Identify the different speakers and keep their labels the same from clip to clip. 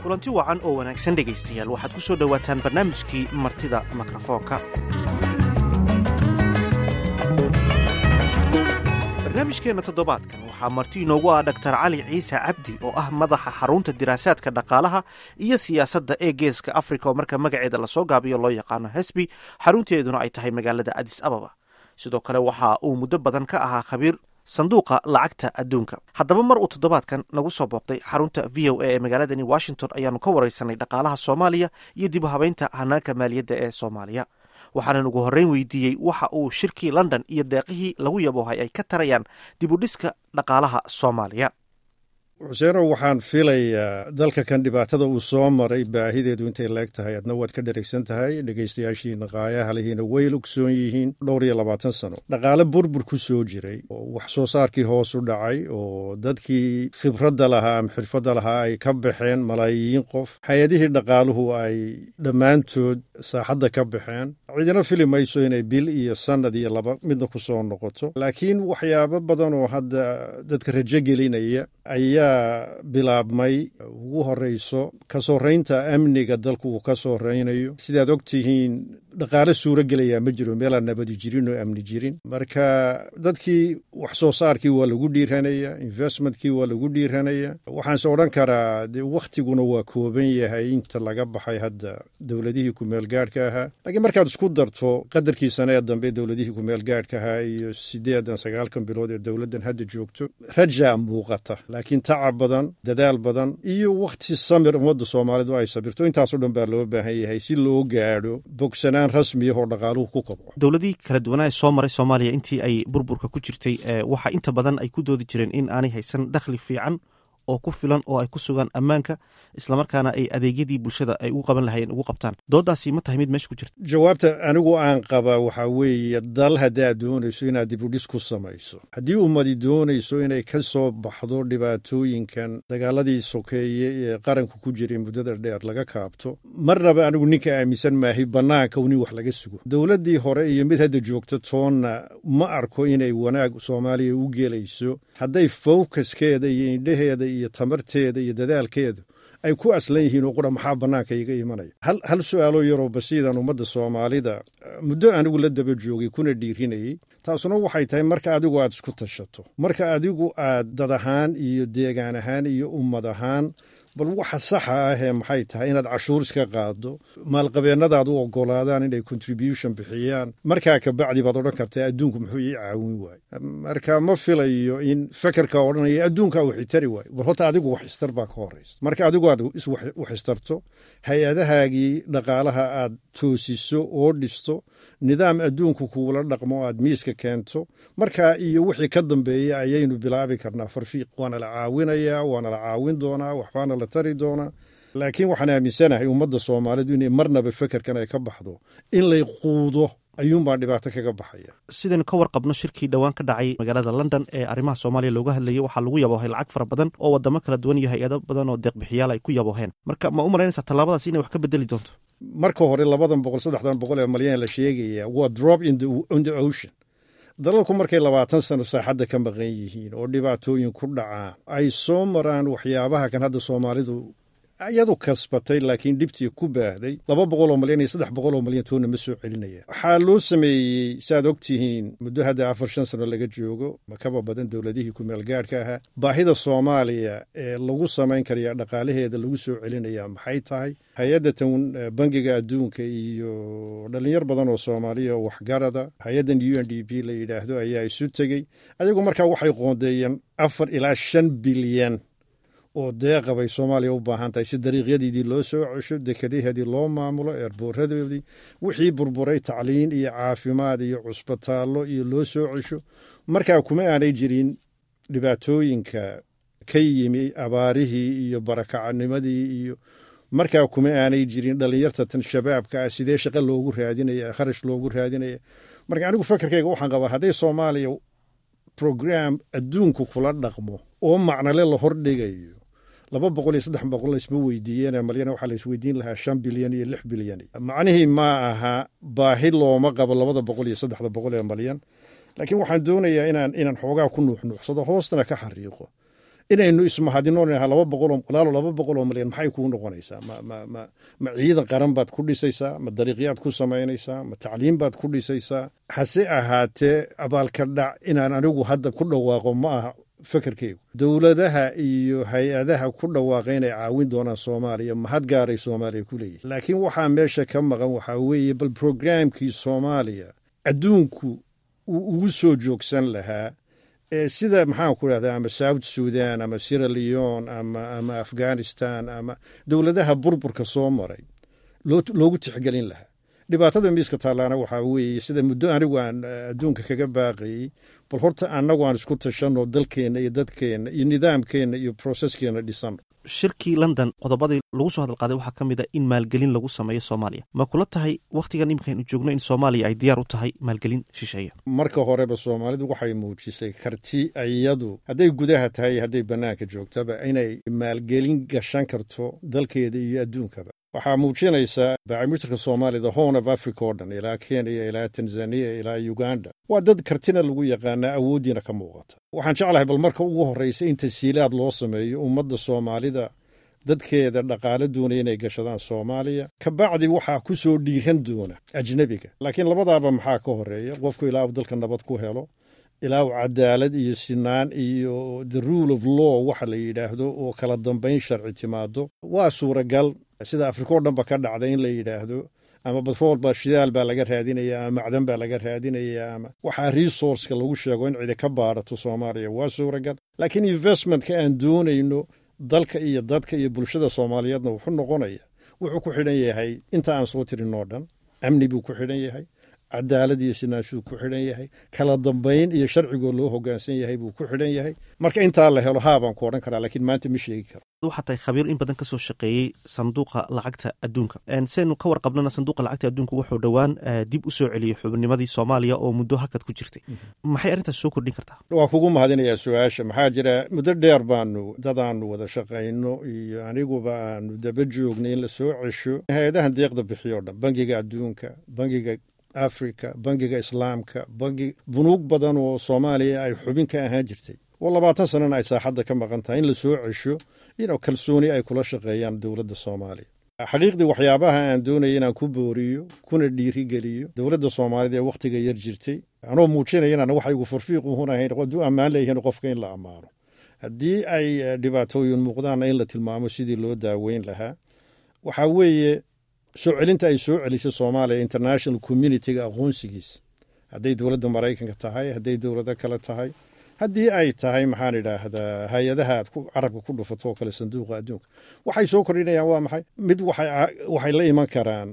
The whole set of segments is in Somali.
Speaker 1: kulanti wacan oo wanaagsan dhegaystayaal waxaad ku soo dhowaataan barnaamijkii martida mikrofoonka barnaamijkeenna toddobaadkan waxaa marti inoogu ah dhaktar cali ciise cabdi oo ah madaxa xarunta diraasaadka dhaqaalaha iyo siyaasadda ee geeska afrika oo marka magaceeda lasoo gaabiyo loo yaqaano hesbi xarunteeduna ay tahay magaalada adis ababa sidoo kale waxa uu muddo badan ka ahaa khabiir sanduuqa lacagta adduunka haddaba mar uu toddobaadkan nagu soo booqday xarunta v o a ee magaaladani washington ayaanu ka wareysanay dhaqaalaha soomaaliya iyo dib u habeynta hanaanka maaliyadda ee soomaaliya waxaanan ugu horreyn weydiiyey waxa uu shirkii london iyo deeqihii lagu yaboohay ay ka tarayaan dib u dhiska dhaqaalaha soomaaliya
Speaker 2: xuseenow waxaan filayaa dalka kan dhibaatada uu soo maray baahideedu intay leeg tahay adna waad ka dheragsan tahay dhegaystayaashiina qaayaha lihiina way lugsoon yihiin dhowr iyo labaatan sano dhaqaale burbur ku soo jiray oo wax soo saarkii hoos u dhacay oo dadkii khibradda lahaa ama xirfadda lahaa ay ka baxeen malaayiin qof hay-adihii dhaqaaluhu ay dhammaantood saaxadda ka baxeen cidina fili mayso inay bil iyo sannad iyo laba midna ku soo noqoto laakiin waxyaabo badan oo hadda dadka rajo gelinaya ayaa bilaabmay ugu horeyso ka soreynta amniga dalku uu ka soreynayo sidaad og tihiin dhaqaale suuro gelayaa ma jiro meelaan nabadi jirin oo amni jirin marka dadkii wax soo saarkii waa lagu dhiiranaya investmentkii waa lagu dhiiranaya waxaanse odhan karaa de wakhtiguna waa kooban yahay inta laga baxay hadda dowladihii kumeelgaadhka ahaa laakiin markaad isku darto qadarkii sane ee dambe dowladihii kumeelgaadhka ahaa iyo siddeedan sagaalkan bilood ee dowladdan hadda joogto rajaa muuqata laakiin tacab badan dadaal badan iyo wakhti samir ummadda soomaalidu ay sabirto intaasoo dhan baa loo baahan yahay si loo gaadho bogsanaan rasmiyah oo dhaqaaluhu ku kobco
Speaker 1: dowladihii kala duwanaa ee soo maray soomaaliya intii ay burburka ku jirtay waxa inta badan ay ku doodi jireen in aanay haysan dakhli fiican oo ku filan oo ay ku sugaan ammaanka islamarkaana ay adeegyadii bulshada ay ugu qaban lahayeen ugu qabtaan doodaasi ma tahay mid meesha ku jirta
Speaker 2: jawaabta anigu aan qabaa waxaa weeye dal haddaad doonayso inaad dibudhis ku samayso haddii ummadi doonayso inay ka soo baxdo dhibaatooyinkan dagaaladii sokeeye ee qaranku ku jiray muddada dheer laga kaabto marnaba anigu ninka aaminsan maahay bannaanka nin wax laga sugo dowladdii hore iyo mid hadda joogto toonna ma arko inay wanaag soomaaliya u gelayso hadday fowkaskeeda iyo indhaheeda iyo tamarteeda iyo dadaalkeedu ay ku aslan yihiin oo qura maxaa bannaanka iga imanaya hal su'aaloo yaroo basiidan ummadda soomaalida muddo anigu la daba joogay kuna dhiirinayey taasuna waxay tahay marka adigu aad isku tashato marka adigu aad dad ahaan iyo deegaan ahaan iyo ummad ahaan bal waxa saxa ahee maxay tahay inaad cashuur iska qaado maalqabeennadaad u ogolaadaan inay contribution bixiyaan markaa kabacdi baad odhan kartaa adduunku muxuu ii caawin waaye marka ma filayo in fekerka odhanaya adduunkaa wax itari waayo bal horta adigu wax istar baa ka horaysa marka adigu aad wax istarto hay-adahaagii dhaqaalaha aad toosiso oo dhisto nidaam adduunku kuula dhaqmo aad miiska keento markaa iyo wixii ka dambeeya ayaynu bilaabi karnaa farfiiq waana la caawinayaa waana la caawin doonaa waxbaana la tari doonaa laakiin waxaan aaminsanahay ummadda soomaalidu inay marnaba fekerkan ay ka baxdo in lay quudo ayuunbaa dhibaato kaga baxaya
Speaker 1: sidaynu ka warqabno shirkii dhowaan ka dhacay magaalada london ee arrimaha soomaaliya looga hadlayay waxaa lagu yaboohay lacag fara badan oo wadamo kala duwan iyo hay-ado badan oo deeqbixiyaal ay ku yabooheen marka ma u malaynaysaa tallaabadaas inay wax ka bedeli doonto
Speaker 2: marka hore labadan boqol saddexdan boqol ee malyan la sheegaya waa drop in the ocean dalalku markay labaatan sano saaxadda ka maqan yihiin oo dhibaatooyin ku dhacaan ay soo maraan waxyaabaha kan hadda soomaalidu iyadu kasbatay laakiin dhibtii ku baahday laba boqol oo malyan iyo saddex boqol oo malyan toonna ma soo celinaya waxaa loo sameeyey saaad og tihiin muddo hadda afar shan sano laga joogo makaba badan dowladihii kumeelgaadhka ahaa baahida soomaaliya ee lagu samayn karaya dhaqaalaheeda lagu soo celinaya maxay tahay hay-adda tan bangiga adduunka iyo dhalinyar badan oo soomaaliya oo waxgarada hay-addan u n d p la yidhaahdo ayaa isu tegey ayagu markaa waxay qoondeeyeen afar ilaa shan bilyan oo deeqa bay soomaaliya u baahan tahay si dariiqyadeedii loo soo cesho dekadaheedii loo maamulo eerbooradoodii wixii burburay tacliin iyo caafimaad iyo cusbitaallo iyo loo soo cesho markaa kuma aanay jirin dhibaatooyinka ka yimi abaarihii iyo barakacanimadii iyo markaa kuma aanay jirin dhallinyarta tan shabaabka ah sidee shaqo loogu raadinaya kharash loogu raadinaya marka anigu fakerkayga waxaan qabaa hadday soomaaliya program adduunku kula dhaqmo oo macnale la hordhigayo laba boqol iyo saddex boqol laysma weydiiyeen malyan waxaa laysweydiin lahaa shan bilyan iyo lix bilyan macnihii ma aha baahi looma qabo labada boqol iyo saddexda boqol ee malyan laakiin waxaan doonayaa inaan inaan xoogaa ku nuuxnuuxsado hoostana ka xariiqo inaynu ismahadino laba boqoloo walaalo laba boqol oo milyan maxay kuu noqonaysaa ma ma ma ma ciidan qaran baad ku dhisaysaa ma dariiqyaad ku samaynaysaa ma tacliim baad ku dhisaysaa hase ahaatee abaalka dhac inaan anigu hadda ku dhawaaqo ma aha fekerkeygu dowladaha iyo hay-adaha ku dhawaaqa inay caawin doonaan soomaaliya mahad gaaray soomaaliya ku leeyihin laakiin waxaa meesha ka maqan waxaa weeye bal brograamkii soomaaliya adduunku uu ugu soo joogsan lahaa sida maxaan ku rahdaa ama south sudan ama sira leon ama ama afghanistan ama dowladaha burburka soo maray loogu tixgelin lahaa dhibaatada miiska taallaana waxaa weeye sida muddo anigu aan adduunka kaga baaqayey bal horta annagu aan isku tashanno dalkeenna iyo dadkeenna iyo nidaamkeenna iyo broseskeenna dhisanno
Speaker 1: shirkii london qodobadii lagu soo hadalqaaday waxaa ka mid a in maalgelin lagu sameeyo soomaaliya ma kula tahay wakhtigan imikaynu joogno in soomaaliya ay diyaar u tahay maalgelin shisheeya
Speaker 2: marka horeba soomaalidu waxay muujisay karti iyadu hadday gudaha tahay hadday bannaanka joogtaba inay maalgelin gashan karto dalkeeda iyo adduunkaba waxaa muujinaysaa baacimitirka soomaalida horn of africa oo dhan ilaa kenya ilaa tanzaniya ilaa uganda waa dad kartina lagu yaqaanaa awooddiina ka muuqata waxaan jeclahay bal marka ugu horraysa in tasiilaad loo sameeyo ummadda soomaalida dadkeeda dhaqaale doonaya inay gashadaan soomaaliya kabacdi waxaa ku soo dhiiran doona ajnebiga laakiin labadaaba maxaa ka horeeya qofku ilaa uu dalka nabad ku helo ilaa uu cadaalad iyo sinaan iyo the rule of law waxa la yidhaahdo oo kala dambayn sharci timaado waa suuragal sida afrika o dhan ba ka dhacda in la yidhaahdo ama batrool baa shidaal baa laga raadinaya ama macdan baa laga raadinaya ama waxaa resourceka lagu sheego in cidi ka baarato soomaaliya waa suuragal laakiin investmentka aan doonayno dalka iyo dadka iyo bulshada soomaaliyeedna wuxuu noqonaya wuxuu ku xidhan yahay inta aan soo tirin oo dhan amni buu ku xidhan yahay cadaalad iyo sinaanshuu ku xidhan yahay kala dambayn iyo sharcigoo loo hogaansan yahay buu ku xidhan yahay marka intaa la helo haabaan ku odhan karaa laakiin maanta ma sheegi karo
Speaker 1: waxaa tahay khabiir in badan ka soo shaqeeyey sanduuqa lacagta adduunka saynu ka warqabnana sanduuqa lacagta adduunka wuxuu dhowaan dib u soo celiyey xubnimadii soomaaliya oo muddo hakad ku jirtay maxay arrintaas soo kordhin kartaa
Speaker 2: waa kugu mahadinayaa su-aasha maxaa jira muddo dheer baanu dadaanu wada shaqayno iyo aniguba aanu daba joognay in la soo cesho hay-adahan deeqda bixiyo o dhan bangiga adduunka bangiga africa bangiga islaamka bangi bunuug badan oo soomaaliya ay xubin ka ahaan jirtay oo labaatan sanana ay saaxadda ka maqan tahay in la soo cesho inuu kalsooni ay kula shaqeeyaan dowladda soomaaliya xaqiiqdii waxyaabaha aan doonaya inaan ku booriyo kuna dhiirigeliyo dowladda soomaalida ee wakhtiga yar jirtay anoo muujinaya inaan waxaygu farfiiquhun ahayn hadduu ammaan leeyihiin qofka in la ammaano haddii ay dhibaatooyin muuqdaanna in la tilmaamo sidii loo daaweyn lahaa waxaa weeye soo celinta ay soo celisay soomaaliya international communitiga aqoonsigiisa hadday dowladda maraykanka tahay hadday dowlado kale tahay haddii ay tahay maxaan idhaahdaa hay-adaha aad carabka ku dhufato oo kale sanduuqa adduunka waxay soo kordhinayaan waa maxay mid waxay la iman karaan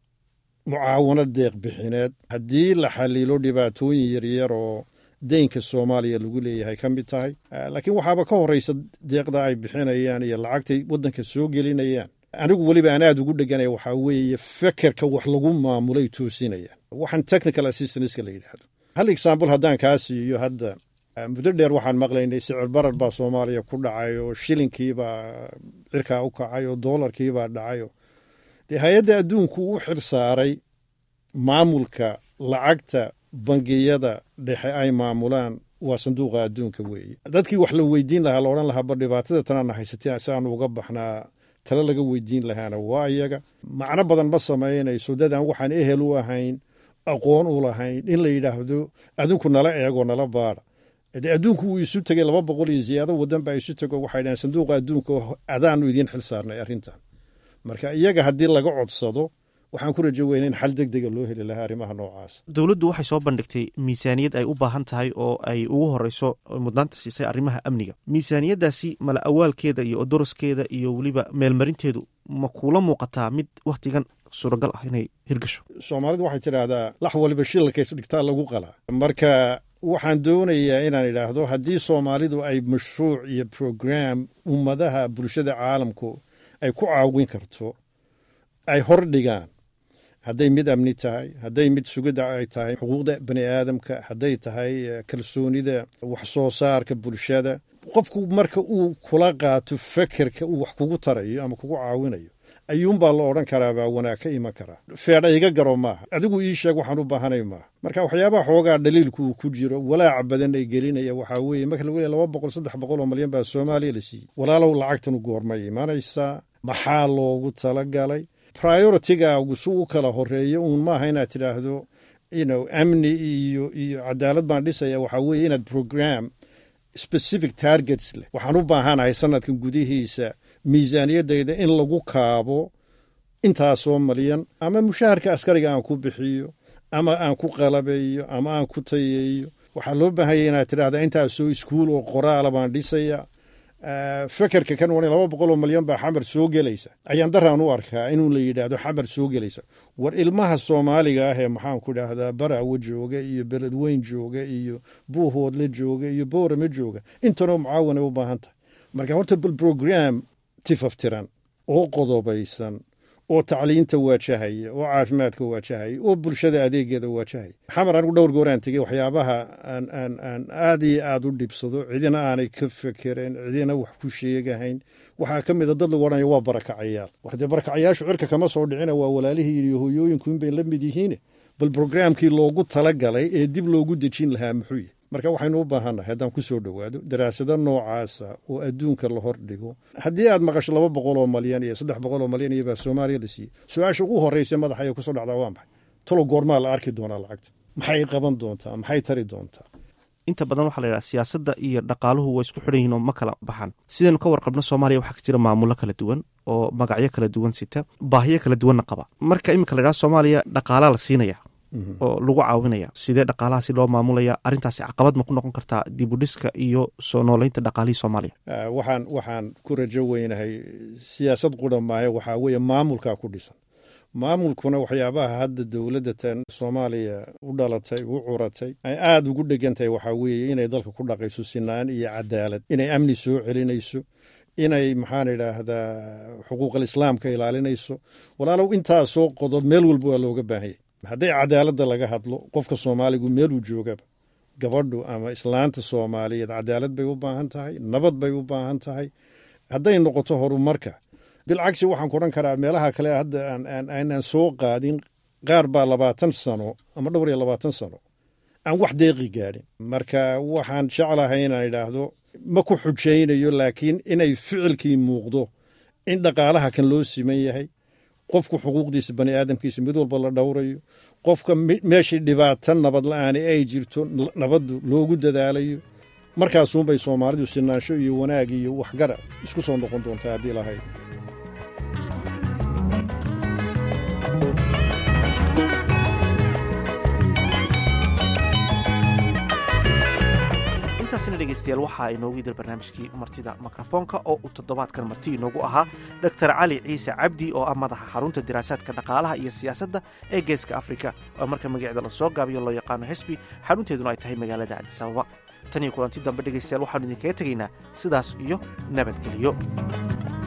Speaker 2: mucaawano deeq bixineed haddii la xaliilo dhibaatooyin yaryar oo deynka soomaaliya lagu leeyahay ka mid tahay laakiin waxaaba ka horeysa deeqda ay bixinayaan iyo lacagtay waddanka soo gelinayaan anigu weliba aan aad ugu dheganaya waxaa weeye fekerka wax lagu maamulay toosinayaan waxaan technical assistanska la yidhaahdo hal example haddaan kaa siiyo hadda muddo dheer waxaan maqlaynay sicir barar baa soomaaliya ku dhacay oo shilinkiibaa cirkaa u kacay oo doolarkiibaa dhacay dee hay-adda adduunku u xir saaray maamulka lacagta bangiyada dhexe ay maamulaan waa sanduuqa adduunka weeye dadkii wax la weydiin lahaa la odhan lahaa ba dhibaatada tanaana haysatee si aanu uga baxnaa tale laga weydiin lahaana waa iyaga macno badan ma samaynayso dadaan waxaan ehel u ahayn aqoon u lahayn in la yidhaahdo adinku nala eego nala baada de adduunku wuu isu tegey laba boqol iyo ziyaado wadan baa isu tego waxay dhahen sanduuqa adduunka adaanu idiin xil saarnay arrintan marka iyaga haddii laga codsado waxaan ku rajo weyna in xal deg dega loo heli lahaa arrimaha noocaas
Speaker 1: dowladdu waxay soo bandhigtay miisaaniyad ay u baahan tahay oo ay ugu horeyso mudnaanta siisay arrimaha amniga miisaaniyaddaasi mala awaalkeeda iyo odoroskeeda iyo weliba meelmarinteedu ma kuula muuqataa mid wakhtigan suuragal ah inay hirgasho
Speaker 2: soomaalidu waxay tidhaahdaa lax waliba shilakays dhigtaa lagu qalaa marka waxaan doonayaa inaan idhaahdo haddii soomaalidu ay mashruuc iyo program ummadaha bulshada caalamku ay ku caawin karto ay hor dhigaan hadday mid amni tahay hadday mid sugidda ay tahay xuquuqda bani aadamka hadday tahay kalsoonida wax soo saarka bulshada qofku marka uu kula qaato fekerka uu wax kugu tarayo ama kugu caawinayo ayuunbaa la odhan karaa baa wanaag ka iman karaa feedha iga garo maaha adigu ii sheeg waxaan u baahanay maaha marka waxyaabaha xoogaa dhaliilku uu ku jiro walaaca badan ay gelinaya waxaa weeye marka lagu leeya laba boqol saddex boqol oo malyan baa soomaaliya la siiyey walaalow lacagtanu goormay imanaysaa maxaa loogu talagalay prioritigaagu su u kala horeeyo uun maaha inaad tidhaahdo ino amni iyo iyo cadaalad baan dhisaya waxaa weeye inaad program specific targets leh waxaan u baahanahay sanadkan gudihiisa miisaaniyaddayda in lagu kaabo intaasoo malyan ama mushaharka askariga aan ku bixiyo ama aan ku qalabeeyo ama aan ku tayeeyo waxaa loo baahanya inaad tidhaahda intaasoo iskuul oo qoraala baan dhisaya fekerka kan wan laba boqol oo malyan baa xamar soo gelaysa ayaan daraan u arkaa inuu la yidhaahdo xamar soo gelaysa war ilmaha soomaaliga ah ee maxaan ku dhahdaa barawa jooga iyo beledweyn jooga iyo buuhoodle jooga iyo boorame jooga intanoo mucaawan ay u baahan tahay marka horta bal brogram tifaftiran oo qodobaysan oo tacliinta waajahaya oo caafimaadka waajahaya oo bulshada adeegeeda waajahaya xamar anigu dhowr gooraan tegey waxyaabaha aan aan aan aad iyo aad u dhibsado cidina aanay ka fekereen cidina wax ku sheegahayn waxaa ka mida dad lagu odhanaya waa barakacayaal war dee barakacayaashu cirka kama soo dhicina waa walaalihii iyo hooyooyinku inbay la mid yihiine bal brograamkii loogu talagalay ee dib loogu dejin lahaa muxuu yahy marka waxaynu u baahannahay haddaan ku soo dhowaado daraasado noocaasa oo adduunka la hor dhigo haddii aad maqasho laba boqol oo malyan iyo saddex boqol oo malyan iyo baa soomaaliya la siiyey su-aasha ugu horreysa madaxa ay kusoo dhacdaa waa maxay talo goormaa la arki doonaa lacagta maxay qaban doontaa maxay tari doontaa
Speaker 1: inta badan waxaa la yidhaha siyaasadda iyo dhaqaaluhu waa isku xidhan yihin oo ma kala baxan sidaynu ka warqabno soomaaliya waxaa ka jira maamulo kala duwan oo magacyo kala duwan sita baahiyo kala duwanna qaba marka iminka la yidhaha soomaaliya dhaqaalaa la siinaya oo lagu caawinaya sidee dhaqaalahaasi loo maamulaya arrintaasi caqabad ma ku noqon kartaa dibudhiska iyo soo nooleynta dhaqaalihii soomaaliya
Speaker 2: waxaan waxaan ku rajo weynahay siyaasad qura maahe waxaa weeye maamulkaa ku dhisan maamulkuna waxyaabaha hadda dowladda tan soomaaliya u dhalatay u curatay ay aada ugu dhegan tahay waxaa weeye inay dalka ku dhaqayso sinaan iyo cadaalad inay amni soo celinayso inay maxaan idhaahdaa xuquuqal islaamka ilaalinayso walaalow intaasoo qodob meel walba waa looga baahanya hadday cadaaladda laga hadlo qofka soomaaligu meeluu joogaba gabadhu ama islaanta soomaaliyeed cadaalad bay u baahan tahay nabad bay u baahan tahay hadday noqoto horumarka bilcagsi waxaan ku odhan karaa meelaha kale hadda aanaan soo qaadin qaar baa labaatan sano ama dhowr iyo labaatan sano aan wax deeqi gaadhin marka waxaan jeclahay inaan idhaahdo ma ku xujaynayo laakiin inay ficilkii muuqdo in dhaqaalaha kan loo siman yahay qofku xuquuqdiisa bani aadamkiisa mid walba la dhowrayo qofka meeshii dhibaato nabad la-aani ay jirto nabaddu loogu dadaalayo markaasuunbay soomaalidu sinaansho iyo wanaag iyo waxgara isku soo noqon doontaa haddii lahayd
Speaker 1: intaasina dhegeystayaal waxaa inoogu idil barnaamijkii martida mikrofoonka oo uu toddobaadkan marti inoogu ahaa doktor cali ciise cabdi oo ah madaxa xarunta diraasaadka dhaqaalaha iyo siyaasadda ee geeska afrika oo marka magaceeda lasoo gaabiyo loo yaqaano hesbi xarunteeduna ay tahay magaalada cabdisababa tan iyo kulanti dambe dhegeystayaal waxaanu idinkaga tegaynaa sidaas iyo nabadgelyo